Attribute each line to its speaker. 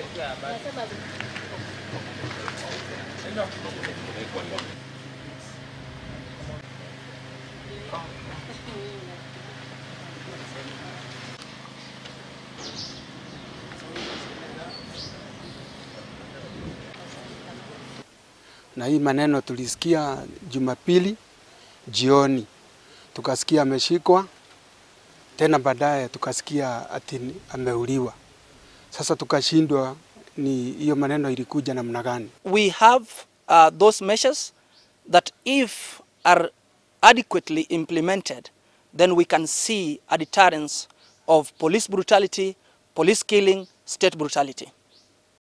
Speaker 1: na hii maneno tulisikia Jumapili jioni, tukasikia ameshikwa tena, baadaye tukasikia ati ameuliwa. Sasa tukashindwa ni hiyo maneno ilikuja namna gani?
Speaker 2: we have uh, those measures that if are adequately implemented, then we can see a deterrence of police brutality, police killing, state brutality.